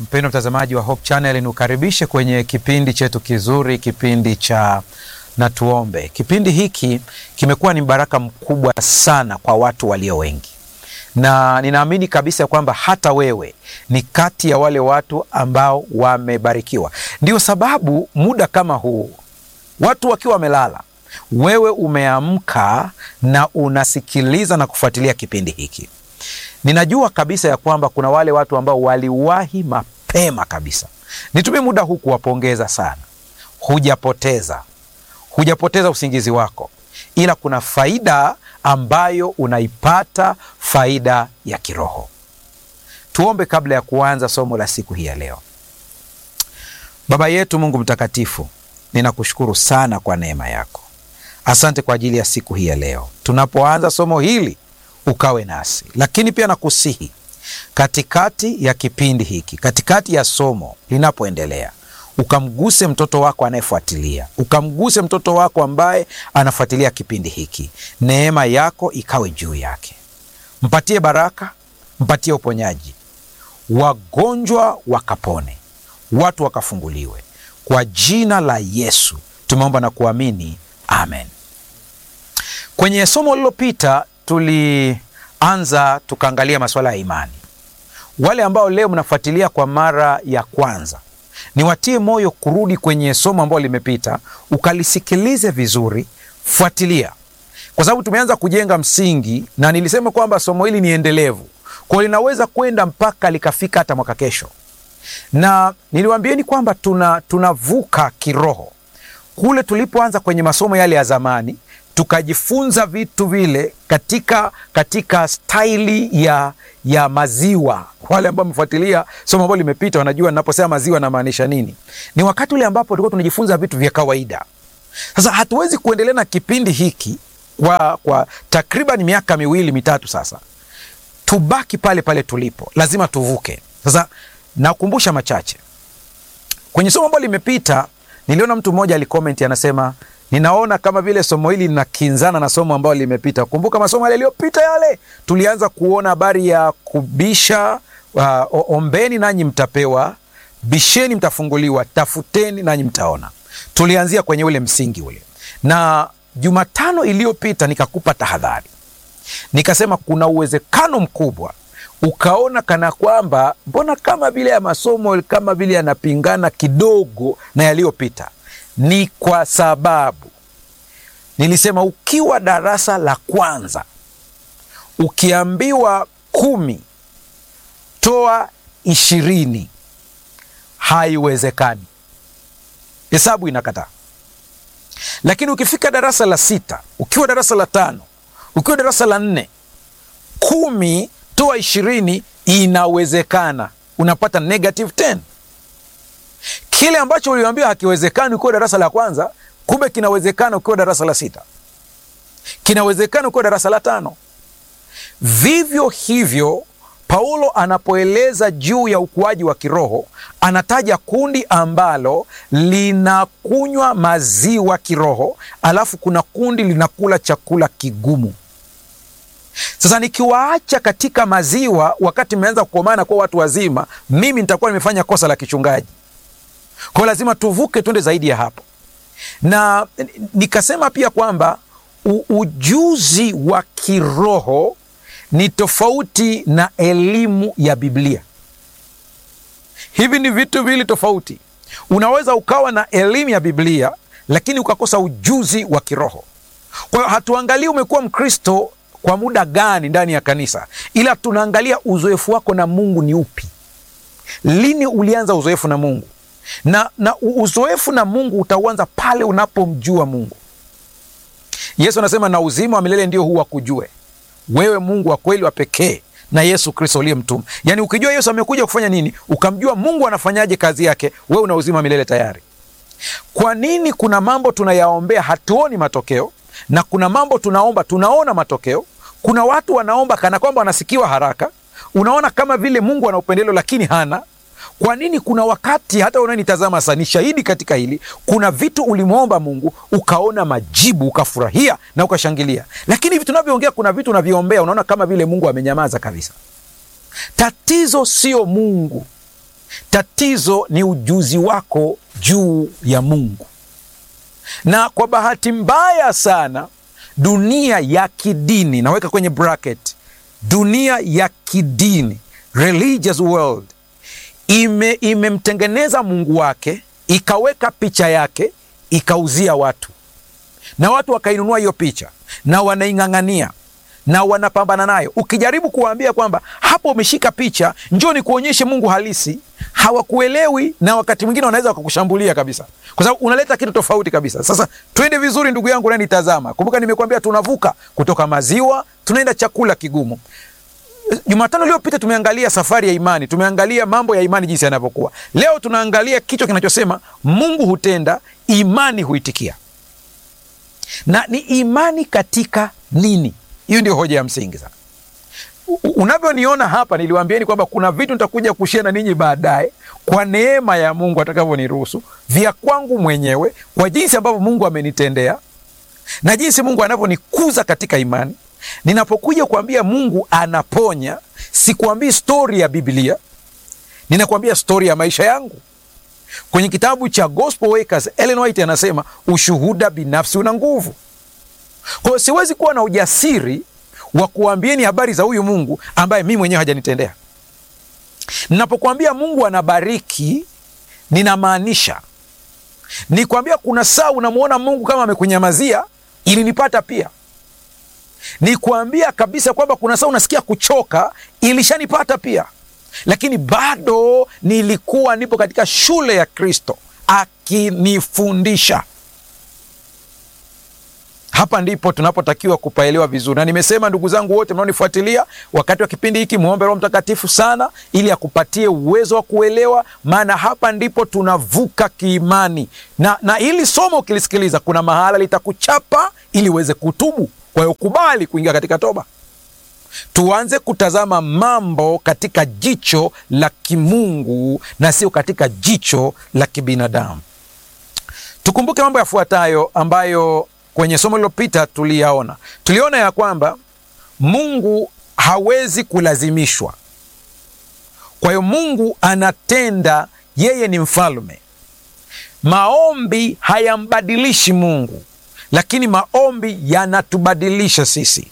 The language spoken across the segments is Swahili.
Mpendwa mtazamaji wa Hope Channel, niukaribishe kwenye kipindi chetu kizuri, kipindi cha na tuombe. Kipindi hiki kimekuwa ni baraka mkubwa sana kwa watu walio wengi, na ninaamini kabisa kwamba hata wewe ni kati ya wale watu ambao wamebarikiwa. Ndio sababu muda kama huu, watu wakiwa wamelala, wewe umeamka na unasikiliza na kufuatilia kipindi hiki. Ninajua kabisa ya kwamba kuna wale watu ambao waliwahi mapema kabisa. Nitumie muda huu kuwapongeza sana. Hujapoteza, hujapoteza usingizi wako, ila kuna faida ambayo unaipata, faida ya kiroho. Tuombe kabla ya kuanza somo la siku hii ya leo. Baba yetu Mungu mtakatifu, ninakushukuru sana kwa neema yako. Asante kwa ajili ya siku hii ya leo. Tunapoanza somo hili ukawe nasi, lakini pia nakusihi katikati ya kipindi hiki, katikati ya somo linapoendelea, ukamguse mtoto wako anayefuatilia, ukamguse mtoto wako ambaye anafuatilia kipindi hiki. Neema yako ikawe juu yake, mpatie baraka, mpatie uponyaji, wagonjwa wakapone, watu wakafunguliwe. Kwa jina la Yesu tumeomba na kuamini, amen. Kwenye somo lililopita tulianza tukaangalia masuala ya imani. Wale ambao leo mnafuatilia kwa mara ya kwanza, niwatie moyo kurudi kwenye somo ambalo limepita, ukalisikilize vizuri, fuatilia, kwa sababu tumeanza kujenga msingi, na nilisema kwamba somo hili ni endelevu, kwa linaweza kwenda mpaka likafika hata mwaka kesho, na niliwaambieni kwamba tuna tunavuka kiroho kule tulipoanza kwenye masomo yale ya zamani tukajifunza vitu vile katika katika staili ya ya maziwa. Wale ambao wamefuatilia somo ambalo limepita wanajua ninaposema maziwa namaanisha nini. Ni wakati ule ambapo tulikuwa tunajifunza vitu vya kawaida. Sasa hatuwezi kuendelea na kipindi hiki kwa, kwa takriban miaka miwili mitatu sasa, tubaki pale pale tulipo, lazima tuvuke. Sasa nakumbusha machache kwenye somo ambalo limepita. Niliona mtu mmoja alikomenti anasema ninaona kama vile somo hili linakinzana na somo ambalo limepita. Kumbuka masomo yale yaliyopita yale, tulianza kuona habari ya kubisha. Uh, ombeni nanyi mtapewa, bisheni mtafunguliwa, tafuteni nanyi mtaona. Tulianzia kwenye ule msingi ule, na Jumatano iliyopita nikakupa tahadhari, nikasema kuna uwezekano mkubwa ukaona kana kwamba mbona kama vile ya masomo kama vile yanapingana kidogo na yaliyopita ni kwa sababu nilisema ukiwa darasa la kwanza ukiambiwa kumi toa ishirini haiwezekani, hesabu inakataa. Lakini ukifika darasa la sita, ukiwa darasa la tano, ukiwa darasa la nne, kumi toa ishirini inawezekana, unapata negative 10 kile ambacho uliambiwa hakiwezekani ukiwa darasa la kwanza, kumbe kinawezekana ukiwa darasa la sita, kinawezekana ukiwa darasa la tano. Vivyo hivyo, Paulo anapoeleza juu ya ukuaji wa kiroho anataja kundi ambalo linakunywa maziwa kiroho, alafu kuna kundi linakula chakula kigumu. Sasa nikiwaacha katika maziwa wakati mmeanza kukomana kuwa watu wazima, mimi nitakuwa nimefanya kosa la kichungaji. Kwa hiyo lazima tuvuke twende zaidi ya hapo, na nikasema pia kwamba ujuzi wa kiroho ni tofauti na elimu ya Biblia. Hivi ni vitu viwili tofauti. Unaweza ukawa na elimu ya Biblia lakini ukakosa ujuzi wa kiroho. Kwa hiyo hatuangalii umekuwa Mkristo kwa muda gani ndani ya kanisa, ila tunaangalia uzoefu wako na Mungu ni upi. Lini ulianza uzoefu na Mungu? na, na uzoefu na Mungu utauanza pale unapomjua Mungu. Yesu anasema na uzima wa milele ndio huu wakujue wewe Mungu wa kweli wa pekee na Yesu Kristo uliyemtuma. Yaani ukijua Yesu amekuja kufanya nini, ukamjua Mungu anafanyaje kazi yake, wewe una uzima wa milele tayari. Kwa nini kuna mambo tunayaombea hatuoni matokeo, na kuna mambo tunaomba tunaona matokeo? Kuna watu wanaomba kana kwamba wanasikiwa haraka, unaona kama vile Mungu ana upendeleo, lakini hana kwa nini? Kuna wakati hata unanitazama sasa, ni shahidi katika hili. Kuna vitu ulimwomba Mungu ukaona majibu, ukafurahia na ukashangilia, lakini hivi tunavyoongea, kuna vitu unavyombea unaona kama vile Mungu amenyamaza kabisa. Tatizo sio Mungu, Tatizo ni ujuzi wako juu ya Mungu, na kwa bahati mbaya sana dunia ya kidini, naweka kwenye bracket, dunia ya kidini, religious world, ime imemtengeneza Mungu wake, ikaweka picha yake, ikauzia watu, na watu wakainunua hiyo picha na wanaing'ang'ania na wanapambana nayo. Ukijaribu kuwaambia kwamba hapo umeshika picha, njoo ni kuonyeshe Mungu halisi, hawakuelewi, na wakati mwingine wanaweza wakakushambulia kabisa, kwa sababu unaleta kitu tofauti kabisa. Sasa twende vizuri, ndugu yangu nanitazama. Kumbuka nimekuambia tunavuka kutoka maziwa tunaenda chakula kigumu. Jumatano iliyopita tumeangalia safari ya imani, tumeangalia mambo ya imani jinsi yanavyokuwa. Leo tunaangalia kichwa kinachosema Mungu hutenda, imani huitikia. Na ni imani katika nini? Hiyo ndio hoja ya msingi sana. Unavyoniona hapa, niliwaambieni kwamba kuna vitu nitakuja kushia na ninyi baadaye, kwa neema ya Mungu atakavyoniruhusu, vya kwangu mwenyewe, kwa jinsi ambavyo Mungu amenitendea na jinsi Mungu anavyonikuza katika imani. Ninapokuja kuambia Mungu anaponya, sikuambii stori ya Biblia, ninakuambia stori ya maisha yangu. Kwenye kitabu cha Gospel Workers, Ellen White anasema ushuhuda binafsi una nguvu. Kwa hiyo siwezi kuwa na ujasiri wa kuambieni habari za huyu Mungu ambaye mimi mwenyewe hajanitendea. Ninapokuambia Mungu anabariki, ninamaanisha nikwambia, kuna saa unamwona Mungu kama amekunyamazia, ilinipata pia. Nikwambia kabisa kwamba kuna saa unasikia kuchoka, ilishanipata pia, lakini bado nilikuwa nipo katika shule ya Kristo akinifundisha. Hapa ndipo tunapotakiwa kupaelewa vizuri, na nimesema ndugu zangu wote mnaonifuatilia wakati wa kipindi hiki, muombe Roho Mtakatifu sana ili akupatie uwezo wa kuelewa, maana hapa ndipo tunavuka kiimani, na, na hili somo ukilisikiliza, kuna mahala litakuchapa ili uweze kutubu. Kwa hiyo kubali kuingia katika toba. Tuanze kutazama mambo katika jicho la kimungu na sio katika jicho la kibinadamu. Tukumbuke mambo yafuatayo ambayo kwenye somo lililopita tuliyaona. Tuliona ya kwamba Mungu hawezi kulazimishwa. Kwa hiyo Mungu anatenda, yeye ni mfalme. Maombi hayambadilishi Mungu, lakini maombi yanatubadilisha sisi.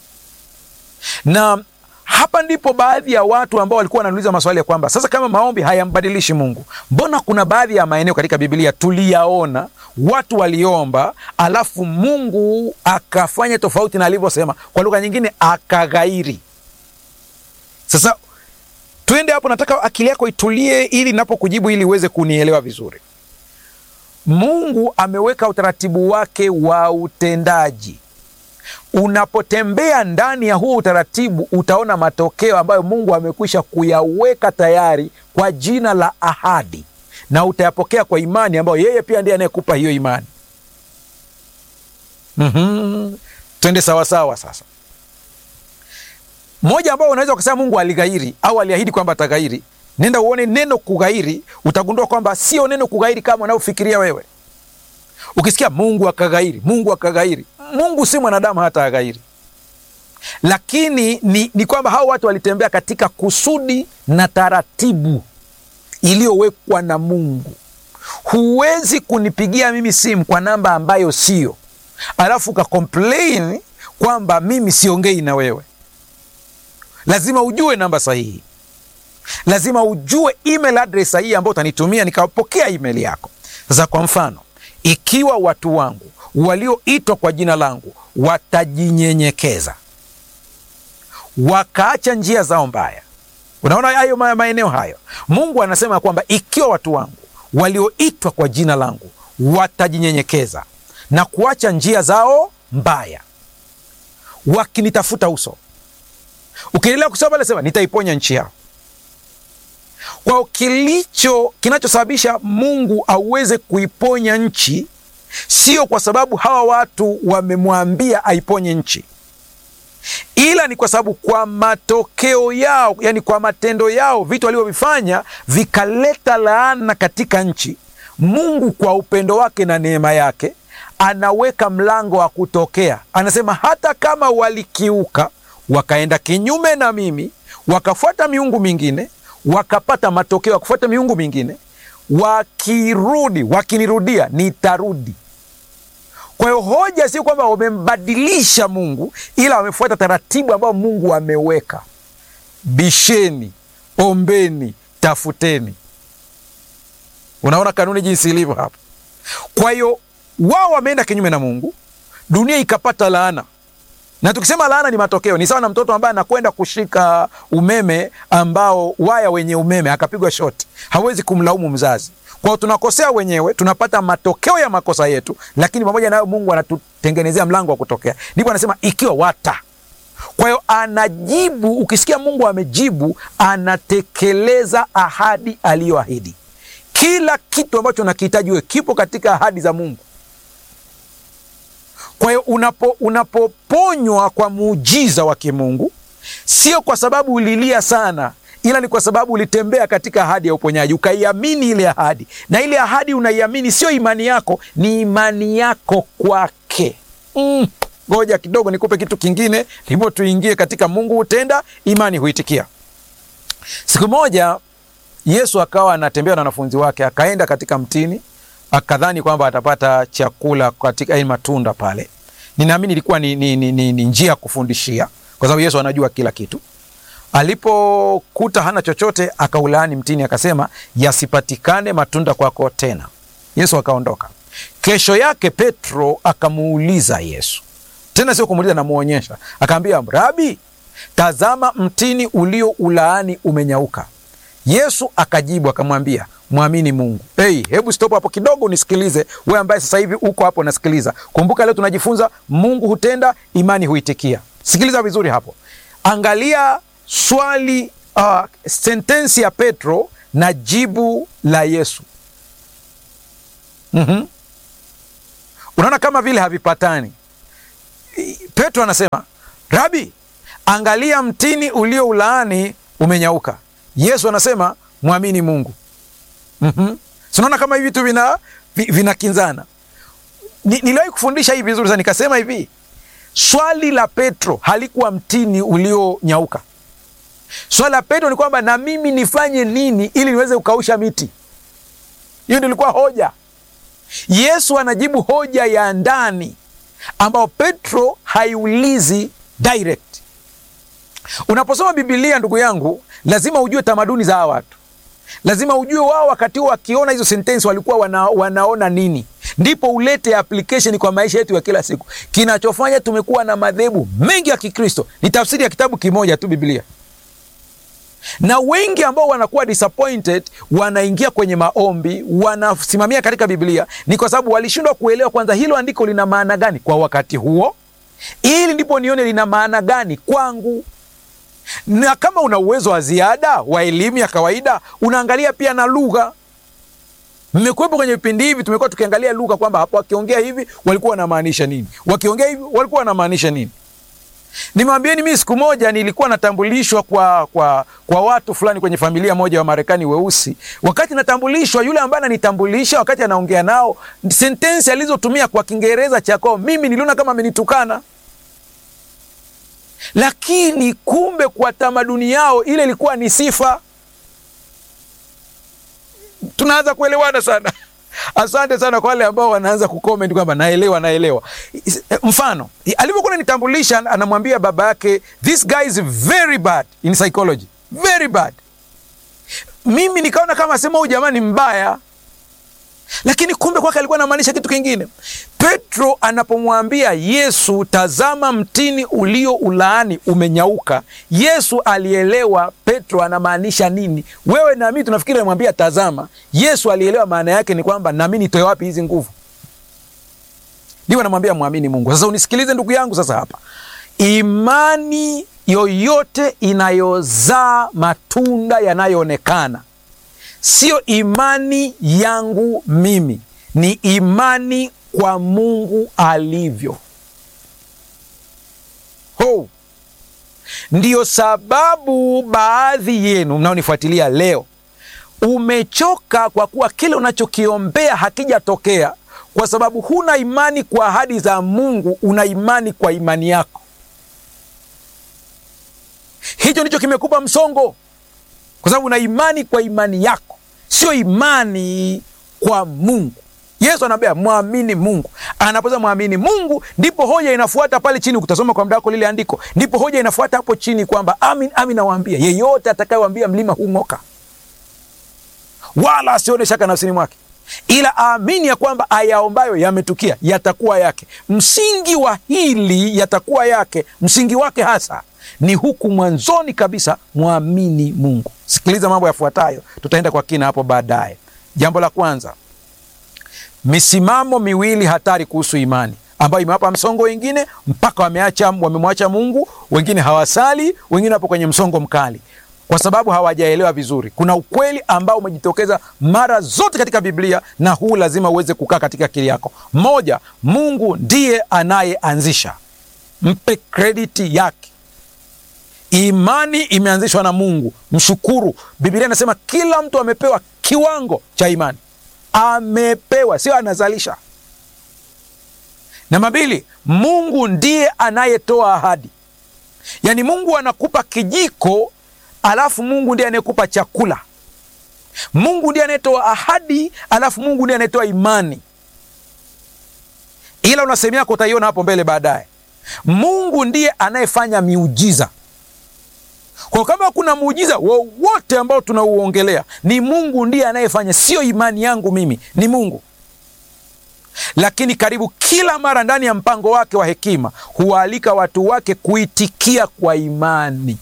Na hapa ndipo baadhi ya watu ambao walikuwa wananiuliza maswali ya kwamba sasa, kama maombi hayambadilishi Mungu, mbona kuna baadhi ya maeneo katika Biblia tuliyaona watu waliomba, alafu Mungu akafanya tofauti na alivyosema, kwa lugha nyingine akaghairi. Sasa twende hapo, nataka akili yako itulie, ili napokujibu, ili uweze kunielewa vizuri. Mungu ameweka utaratibu wake wa utendaji. Unapotembea ndani ya huo utaratibu, utaona matokeo ambayo Mungu amekwisha kuyaweka tayari kwa jina la ahadi, na utayapokea kwa imani ambayo yeye pia ndiye anayekupa hiyo imani. Mm-hmm. Twende sawasawa. Sasa moja ambao unaweza ukasema Mungu alighairi au aliahidi kwamba ataghairi, nenda uone neno kughairi, utagundua kwamba sio neno kughairi kama unavyofikiria wewe. Ukisikia Mungu akaghairi, Mungu akaghairi, Mungu si mwanadamu hata aghairi, lakini ni, ni kwamba hao watu walitembea katika kusudi na taratibu iliyowekwa na Mungu. Huwezi kunipigia mimi simu kwa namba ambayo sio, alafu ukakomplain kwamba mimi siongei na wewe. Lazima ujue namba sahihi, lazima ujue email address sahihi ambayo utanitumia nikapokea email yako. Sasa kwa mfano ikiwa watu wangu walioitwa kwa jina langu watajinyenyekeza wakaacha njia zao mbaya. Unaona hayo maeneo hayo, Mungu anasema kwamba ikiwa watu wangu walioitwa kwa jina langu watajinyenyekeza na kuacha njia zao mbaya, wakinitafuta uso. Ukiendelea kusoma pale, sema nitaiponya nchi yao. Kwa kilicho kinachosababisha Mungu aweze kuiponya nchi sio kwa sababu hawa watu wamemwambia aiponye nchi, ila ni kwa sababu kwa matokeo yao, yani kwa matendo yao, vitu walivyovifanya vikaleta laana katika nchi. Mungu kwa upendo wake na neema yake anaweka mlango wa kutokea. Anasema hata kama walikiuka, wakaenda kinyume na mimi, wakafuata miungu mingine wakapata matokeo ya kufuata miungu mingine, wakirudi, wakinirudia nitarudi. Kwa hiyo hoja sio kwamba wamembadilisha Mungu, ila wamefuata taratibu ambayo Mungu ameweka. Bisheni, ombeni, tafuteni. Unaona kanuni jinsi ilivyo hapa. Kwa hiyo wao wameenda kinyume na Mungu, dunia ikapata laana. Na tukisema laana ni matokeo, ni sawa na mtoto ambaye anakwenda kushika umeme ambao waya wenye umeme akapigwa shoti, hawezi kumlaumu mzazi. Kwa hiyo tunakosea wenyewe, tunapata matokeo ya makosa yetu, lakini pamoja nayo Mungu anatutengenezea mlango wa kutokea. Ndipo anasema ikiwa wata kwa hiyo anajibu. Ukisikia Mungu amejibu, anatekeleza ahadi aliyoahidi. Kila kitu ambacho nakihitaji wewe kipo katika ahadi za Mungu. Kwa hiyo unapo unapoponywa kwa muujiza wa kimungu, sio kwa sababu ulilia sana, ila ni kwa sababu ulitembea katika ahadi ya uponyaji, ukaiamini ile ahadi, na ile ahadi unaiamini, sio imani yako, ni imani yako kwake. Mm. Ngoja kidogo nikupe kitu kingine, ndipo tuingie katika Mungu hutenda, imani huitikia. Siku moja Yesu akawa anatembea na wanafunzi wake, akaenda katika mtini, akadhani kwamba atapata chakula katika hii matunda pale. Ninaamini ilikuwa ni, ni, ni, ni, ni njia ya kufundishia, kwa sababu Yesu anajua kila kitu. Alipokuta hana chochote, akaulaani mtini, akasema yasipatikane matunda kwako tena. Yesu akaondoka. Kesho yake Petro akamuuliza Yesu tena sio kumuuliza, namwonyesha. Akaambia, Rabi, tazama mtini ulio ulaani umenyauka. Yesu akajibu akamwambia, mwamini Mungu. Hey, hebu stop hapo kidogo unisikilize, we ambaye sasa hivi uko hapo nasikiliza. Kumbuka leo tunajifunza Mungu hutenda, imani huitikia. Sikiliza vizuri hapo, angalia swali uh, sentensi ya Petro na jibu la Yesu. mm-hmm. Unaona kama vile havipatani. Petro anasema Rabi, angalia mtini ulio ulaani umenyauka. Yesu anasema mwamini Mungu. mm-hmm. Sinaona kama hivi vitu vina vinakinzana. Ni, niliwahi kufundisha hii vizuri sana, nikasema hivi swali la Petro halikuwa mtini ulionyauka. Swali la Petro ni kwamba na mimi nifanye nini ili niweze kukausha miti? Hiyo ndio ilikuwa hoja. Yesu anajibu hoja ya ndani ambao Petro haiulizi direct. Unaposoma Bibilia, ndugu yangu, lazima ujue tamaduni za hawa watu, lazima ujue wao wakati huo wakiona hizo sentensi walikuwa wana, wanaona nini, ndipo ulete application kwa maisha yetu ya kila siku. Kinachofanya tumekuwa na madhehebu mengi ya Kikristo ni tafsiri ya kitabu kimoja tu, Biblia na wengi ambao wanakuwa disappointed wanaingia kwenye maombi, wanasimamia katika Biblia ni kwa sababu walishindwa kuelewa kwanza hilo andiko lina maana gani kwa wakati huo, ili ndipo nione lina maana gani kwangu. Na kama una uwezo wa ziada wa elimu ya kawaida, unaangalia pia na lugha. Mmekuwepo kwenye vipindi hivi, tumekuwa tukiangalia lugha kwamba hapo wakiongea hivi walikuwa wanamaanisha nini, wakiongea hivi walikuwa wanamaanisha nini. Nimwambieni, mimi siku moja nilikuwa natambulishwa kwa, kwa, kwa watu fulani kwenye familia moja wa Marekani weusi. Wakati natambulishwa, yule ambaye ananitambulisha, wakati anaongea nao, sentensi alizotumia kwa Kiingereza cha kwao, mimi niliona kama amenitukana, lakini kumbe kwa tamaduni yao ile ilikuwa ni sifa. Tunaanza kuelewana sana. Asante sana kwa wale ambao wanaanza kucomment kwamba naelewa, naelewa. Mfano, alivyokuwa ananitambulisha, anamwambia baba yake, this guy is very bad in psychology, very bad. Mimi nikaona kama sema huyu jamaa ni mbaya, lakini kumbe kwake alikuwa anamaanisha kitu kingine. Petro anapomwambia Yesu, tazama mtini ulio ulaani umenyauka, Yesu alielewa Petro anamaanisha nini. Wewe na mimi tunafikiri anamwambia tazama. Yesu alielewa maana yake ni kwamba nami nitoe wapi hizi nguvu? Ndio anamwambia mwamini Mungu. Sasa unisikilize ndugu yangu, sasa hapa imani yoyote inayozaa matunda yanayoonekana sio imani yangu mimi, ni imani kwa Mungu alivyo. Ho, ndiyo sababu baadhi yenu mnaonifuatilia leo umechoka kwa kuwa kile unachokiombea hakijatokea, kwa sababu huna imani kwa ahadi za Mungu, una imani kwa imani yako. Hicho ndicho kimekupa msongo. kwa sababu una imani kwa imani yako, sio imani kwa Mungu. Yesu anaambia mwamini Mungu. Anaposema mwamini Mungu, ndipo hoja inafuata pale chini. Utasoma kwa muda wako lile andiko, ndipo hoja inafuata hapo chini kwamba amin, amin nawaambia, yeyote atakayewambia mlima huu ng'oka, wala asione shaka nafsini mwake, ila aamini ya kwamba ayaombayo yametukia, yatakuwa yake. Msingi wa hili yatakuwa yake, msingi wake hasa ni huku mwanzoni kabisa, mwamini Mungu. Sikiliza mambo yafuatayo, tutaenda kwa kina hapo baadaye. Jambo la kwanza misimamo miwili hatari kuhusu imani ambayo imewapa msongo wengine mpaka wameacha wamemwacha Mungu. Wengine hawasali, wengine wapo kwenye msongo mkali kwa sababu hawajaelewa vizuri. Kuna ukweli ambao umejitokeza mara zote katika Biblia, na huu lazima uweze kukaa katika akili yako. Moja, Mungu ndiye anayeanzisha, mpe krediti yake. Imani imeanzishwa na Mungu, mshukuru. Biblia inasema kila mtu amepewa kiwango cha imani amepewa sio anazalisha. Namba mbili, Mungu ndiye anayetoa ahadi, yaani Mungu anakupa kijiko, alafu Mungu ndiye anayekupa chakula. Mungu ndiye anayetoa ahadi, alafu Mungu ndiye anayetoa imani, ila una sehemu yako utaiona hapo mbele baadaye. Mungu ndiye anayefanya miujiza kwa kama kuna muujiza wowote ambao tunauongelea ni Mungu ndiye anayefanya, sio imani yangu mimi, ni Mungu. Lakini karibu kila mara ndani ya mpango wake wa hekima huwaalika watu wake kuitikia kwa imani.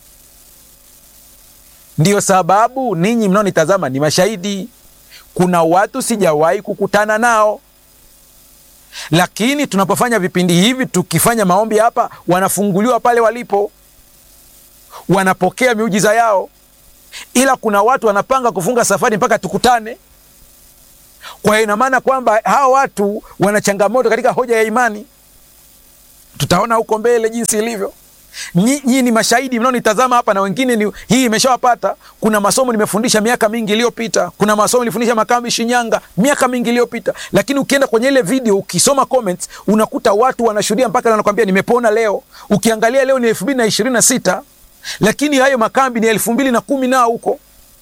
Ndiyo sababu ninyi mnaonitazama ni mashahidi. Kuna watu sijawahi kukutana nao, lakini tunapofanya vipindi hivi, tukifanya maombi hapa, wanafunguliwa pale walipo wanapokea miujiza yao, ila kuna watu wanapanga kufunga safari mpaka tukutane. Kwa hiyo ina maana kwamba hawa watu wana changamoto katika hoja ya imani. Tutaona huko mbele jinsi ilivyo. Nyinyi ni mashahidi mnaonitazama hapa, na wengine ni hii imeshawapata. Kuna masomo nimefundisha miaka mingi iliyopita, kuna masomo nilifundisha Makambi Shinyanga miaka mingi iliyopita, lakini ukienda kwenye ile video ukisoma comments unakuta watu wanashuhudia mpaka wanakwambia nimepona leo. Ukiangalia leo ni elfu mbili na ishirini na sita lakini hayo makambi ni elfu mbili na kumi nao huko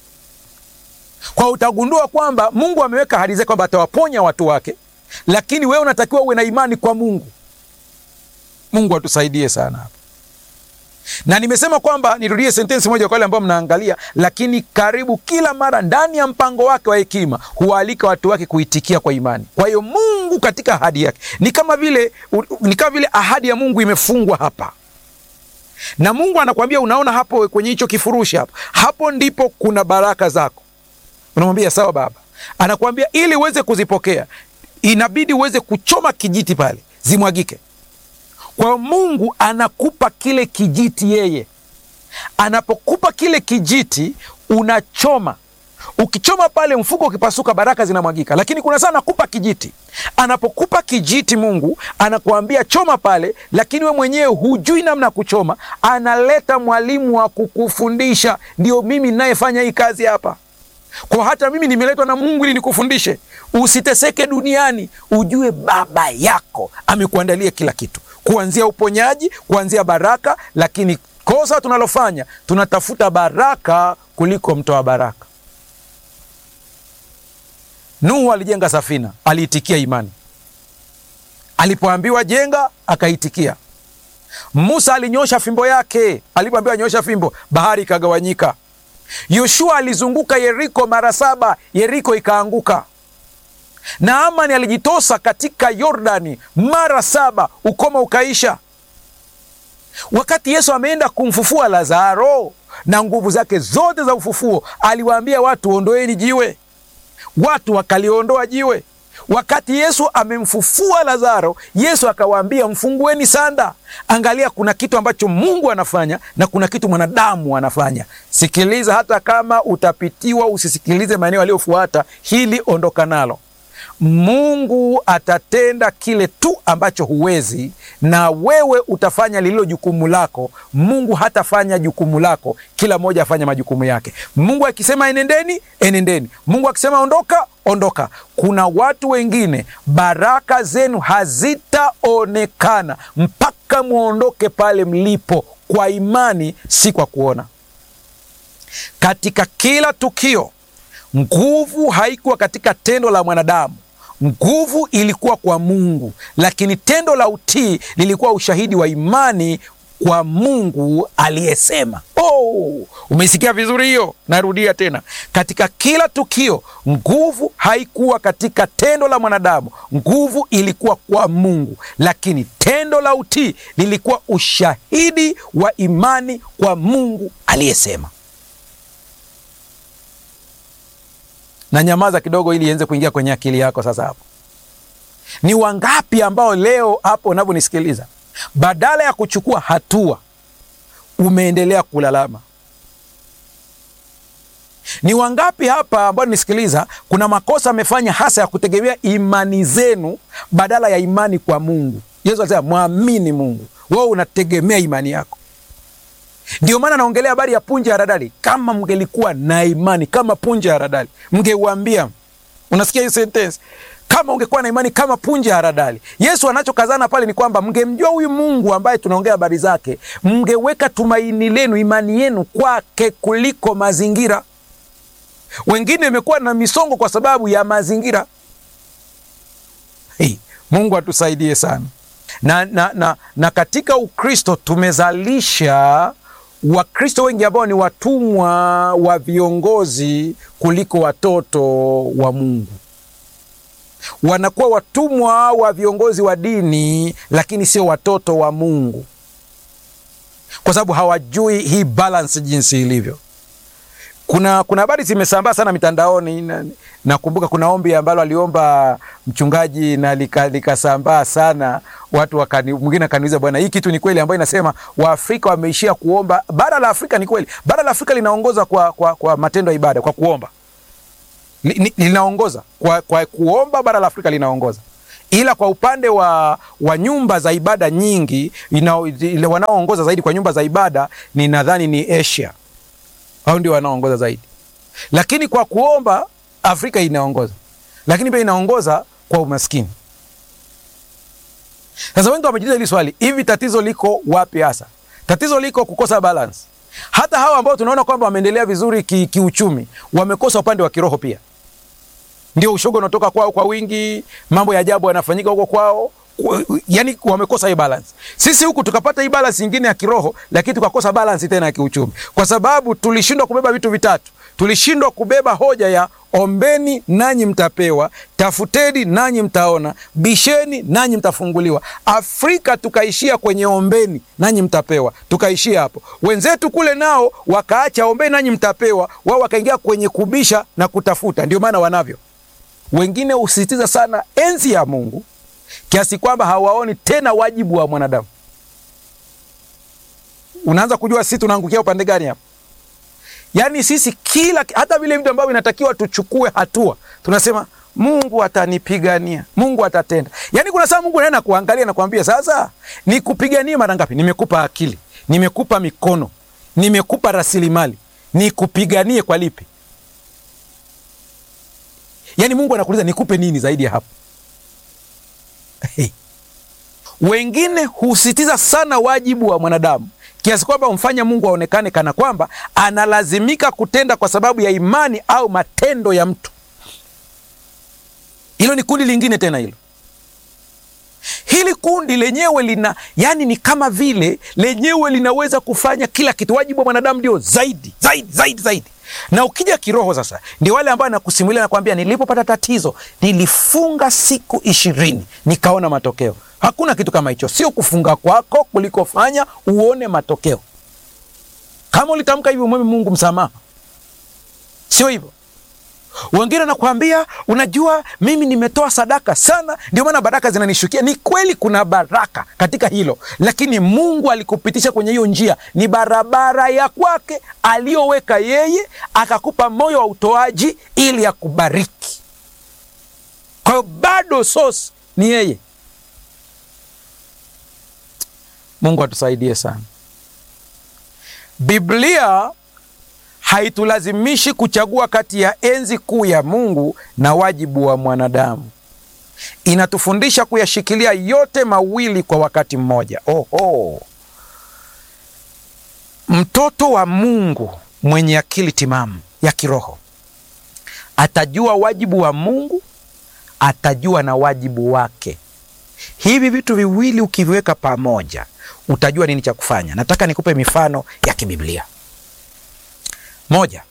kwa, utagundua kwamba Mungu ameweka ahadi zake kwamba atawaponya watu wake, lakini wewe unatakiwa uwe na imani kwa Mungu. Mungu atusaidie sana hapa, na nimesema kwamba nirudie sentensi moja kwa wale ambao mnaangalia, lakini karibu kila mara ndani ya mpango wake wa hekima huwaalika watu wake kuitikia kwa imani. Kwa hiyo Mungu katika ahadi yake ni kama vile, ni kama vile ahadi ya Mungu imefungwa hapa na Mungu anakuambia, unaona hapo kwenye hicho kifurushi hapo, hapo ndipo kuna baraka zako. Unamwambia sawa Baba, anakuambia ili uweze kuzipokea inabidi uweze kuchoma kijiti pale zimwagike. Kwa hiyo Mungu anakupa kile kijiti, yeye anapokupa kile kijiti unachoma Ukichoma pale mfuko ukipasuka, baraka zinamwagika. Lakini kuna saa anakupa kijiti. Anapokupa kijiti, Mungu anakuambia choma pale, lakini we mwenyewe hujui namna ya kuchoma. Analeta mwalimu wa kukufundisha. Ndio mimi ninayefanya hii kazi hapa, kwa hata mimi nimeletwa na Mungu ili nikufundishe. Usiteseke duniani, ujue baba yako amekuandalia kila kitu, kuanzia uponyaji, kuanzia baraka. Lakini kosa tunalofanya tunatafuta baraka kuliko mtoa baraka. Nuhu alijenga safina, aliitikia imani. Alipoambiwa jenga, akaitikia. Musa alinyosha fimbo yake, alipoambiwa nyosha fimbo, bahari ikagawanyika. Yoshua alizunguka Yeriko mara saba, Yeriko ikaanguka. Naamani alijitosa katika Yordani mara saba, ukoma ukaisha. Wakati Yesu ameenda kumfufua Lazaro na nguvu zake zote za ufufuo, aliwaambia watu, ondoeni jiwe watu wakaliondoa jiwe. Wakati Yesu amemfufua Lazaro, Yesu akawaambia mfungueni sanda. Angalia, kuna kitu ambacho Mungu anafanya na kuna kitu mwanadamu anafanya. Sikiliza, hata kama utapitiwa, usisikilize maeneo yaliyofuata. Hili ondoka nalo. Mungu atatenda kile tu ambacho huwezi, na wewe utafanya lililo jukumu lako. Mungu hatafanya jukumu lako, kila mmoja afanya majukumu yake. Mungu akisema enendeni, enendeni. Mungu akisema ondoka, ondoka. Kuna watu wengine baraka zenu hazitaonekana mpaka mwondoke pale mlipo, kwa imani, si kwa kuona. Katika kila tukio, nguvu haikuwa katika tendo la mwanadamu, nguvu ilikuwa kwa Mungu, lakini tendo la utii lilikuwa ushahidi wa imani kwa Mungu aliyesema. Oh, umeisikia vizuri hiyo? Narudia tena, katika kila tukio, nguvu haikuwa katika tendo la mwanadamu, nguvu ilikuwa kwa Mungu, lakini tendo la utii lilikuwa ushahidi wa imani kwa Mungu aliyesema. Na nyamaza kidogo, ili ienze kuingia kwenye akili yako. Sasa hapo ni wangapi ambao leo hapo unavyonisikiliza badala ya kuchukua hatua umeendelea kulalama? Ni wangapi hapa ambao nisikiliza, kuna makosa amefanya hasa ya kutegemea imani zenu badala ya imani kwa Mungu. Yesu alisema mwamini Mungu, wewe unategemea imani yako. Ndio maana naongelea habari ya punje ya haradali. Kama mngelikuwa na imani kama punje ya haradali, mngeuambia. Unasikia hii sentence kama ungekuwa na imani kama punje ya haradali. Yesu anachokazana pale ni kwamba mngemjua huyu Mungu ambaye tunaongea habari zake, mngeweka tumaini lenu, imani yenu kwake kuliko mazingira. Wengine imekuwa na misongo kwa sababu ya mazingira. Hey, Mungu atusaidie sana na, na, na, na katika Ukristo tumezalisha Wakristo wengi ambao ni watumwa wa viongozi kuliko watoto wa Mungu wanakuwa watumwa wa viongozi wa dini, lakini sio watoto wa Mungu, kwa sababu hawajui hii balance jinsi ilivyo. Kuna kuna habari zimesambaa sana mitandaoni. Nakumbuka na kuna ombi ambalo aliomba mchungaji na likasambaa lika sana, watu wakani, mwingine akaniuliza, bwana, hii kitu ni kweli ambayo inasema Waafrika wameishia kuomba? Bara la Afrika ni kweli, bara la Afrika linaongoza kwa, kwa, kwa matendo ya ibada, kwa kuomba linaongoza kwa, kwa kuomba. Bara la Afrika linaongoza, ila kwa upande wa, wa nyumba za ibada nyingi wanaoongoza zaidi kwa nyumba za ibada ni nadhani ni Asia, au ndio wanaoongoza zaidi, lakini kwa kuomba Afrika inaongoza, lakini pia inaongoza kwa umaskini. Sasa wengi wamejiuliza hili swali, hivi tatizo liko wapi hasa? Tatizo liko kukosa balance. Hata hawa ambao tunaona kwamba wameendelea vizuri kiuchumi ki wamekosa upande wa kiroho pia. Ndio ushoga unatoka kwao kwa wingi, mambo ya ajabu yanafanyika huko kwao, yani wamekosa hii balance. Sisi huku tukapata hii balance nyingine ya kiroho, lakini tukakosa balance tena ya kiuchumi, kwa sababu tulishindwa kubeba vitu vitatu. Tulishindwa kubeba hoja ya ombeni nanyi mtapewa, tafuteni nanyi mtaona, bisheni nanyi mtafunguliwa. Afrika tukaishia kwenye ombeni nanyi mtapewa, tukaishia hapo. Wenzetu kule nao wakaacha ombeni nanyi mtapewa, wao wakaingia kwenye kubisha na kutafuta. Ndio maana wanavyo. Wengine husisitiza sana enzi ya Mungu kiasi kwamba hawaoni tena wajibu wa mwanadamu. Unaanza kujua sisi tunaangukia upande gani hapo? Yaani sisi kila hata vile vitu ambavyo inatakiwa tuchukue hatua tunasema Mungu atanipigania, Mungu atatenda. Yaani kuna saa Mungu anaenda kuangalia na kuambia, sasa nikupiganie mara ngapi? Nimekupa akili, nimekupa mikono, nimekupa rasilimali, nikupiganie kwa lipi? Yaani Mungu anakuuliza nikupe nini zaidi ya hapo? Hey. Wengine husitiza sana wajibu wa mwanadamu kiasi kwamba umfanya Mungu aonekane kana kwamba analazimika kutenda kwa sababu ya imani au matendo ya mtu. Hilo ni kundi lingine tena hilo. Hili kundi lenyewe lina yani, ni kama vile lenyewe linaweza kufanya kila kitu. Wajibu wa mwanadamu ndio zaidi zaidi zaidi zaidi. Na ukija kiroho sasa, ndio wale ambao nakusimulia nakwambia, nilipopata tatizo nilifunga siku ishirini nikaona matokeo. Hakuna kitu kama hicho, sio kufunga kwako kulikofanya uone matokeo. Kama ulitamka hivyo, umwombe Mungu msamaha, sio hivyo. Wengine nakwambia, unajua mimi nimetoa sadaka sana, ndio maana baraka zinanishukia. Ni kweli kuna baraka katika hilo, lakini Mungu alikupitisha kwenye hiyo njia, ni barabara ya kwake aliyoweka yeye, akakupa moyo wa utoaji ili akubariki. Kwa hiyo bado source ni yeye. Mungu atusaidie sana. Biblia haitulazimishi kuchagua kati ya enzi kuu ya Mungu na wajibu wa mwanadamu. Inatufundisha kuyashikilia yote mawili kwa wakati mmoja. Oho, mtoto wa Mungu mwenye akili timamu ya kiroho atajua wajibu wa Mungu, atajua na wajibu wake. Hivi vitu viwili ukiviweka pamoja, utajua nini cha kufanya. Nataka nikupe mifano ya kibiblia. Moja,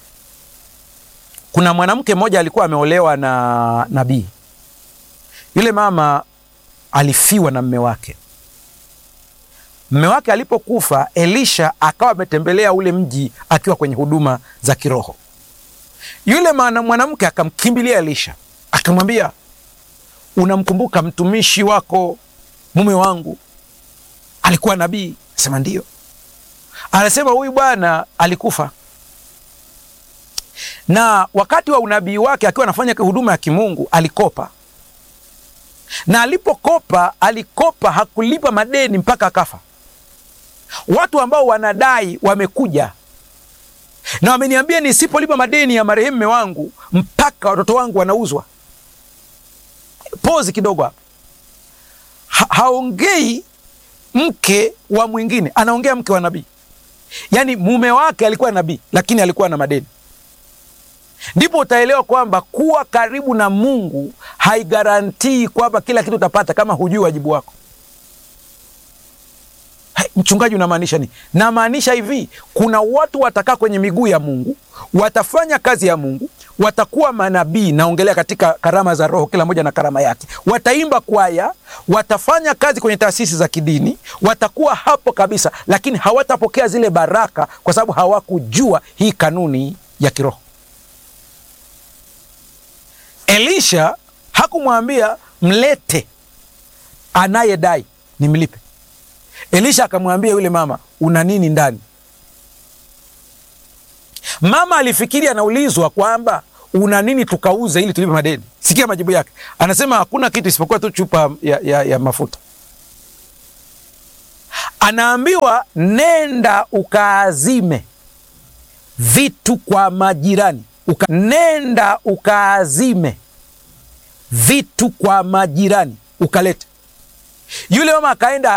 kuna mwanamke mmoja alikuwa ameolewa na nabii. Yule mama alifiwa na mme wake. Mme wake alipokufa, Elisha akawa ametembelea ule mji akiwa kwenye huduma za kiroho. Yule mwanamke akamkimbilia Elisha akamwambia, unamkumbuka mtumishi wako mume wangu alikuwa nabii? Sema ndio. Anasema huyu bwana alikufa, na wakati wa unabii wake akiwa anafanya huduma ya kimungu alikopa, na alipokopa, alikopa hakulipa madeni mpaka akafa. Watu ambao wanadai wamekuja na wameniambia nisipolipa madeni ya marehemu mme wangu mpaka watoto wangu wanauzwa. Pozi kidogo hapa, ha haongei mke wa mwingine, anaongea mke wa nabii. Yaani mume wake alikuwa nabii, lakini alikuwa na madeni. Ndipo utaelewa kwamba kuwa karibu na Mungu haigarantii kwamba kila kitu utapata kama hujui wajibu wako. Hai, mchungaji, unamaanisha nini? Namaanisha hivi, kuna watu watakaa kwenye miguu ya Mungu, watafanya kazi ya Mungu, watakuwa manabii. Naongelea katika karama za Roho, kila mmoja na karama yake. Wataimba kwaya, watafanya kazi kwenye taasisi za kidini, watakuwa hapo kabisa, lakini hawatapokea zile baraka kwa sababu hawakujua hii kanuni ya kiroho. Elisha hakumwambia mlete anayedai nimlipe. Elisha akamwambia yule mama, una nini ndani? Mama alifikiri anaulizwa kwamba una nini tukauze ili tulipe madeni. Sikia majibu yake, anasema hakuna kitu isipokuwa tu chupa ya, ya, ya mafuta. Anaambiwa nenda ukaazime vitu kwa majirani uka, nenda ukaazime vitu kwa majirani ukalete. Yule mama akaenda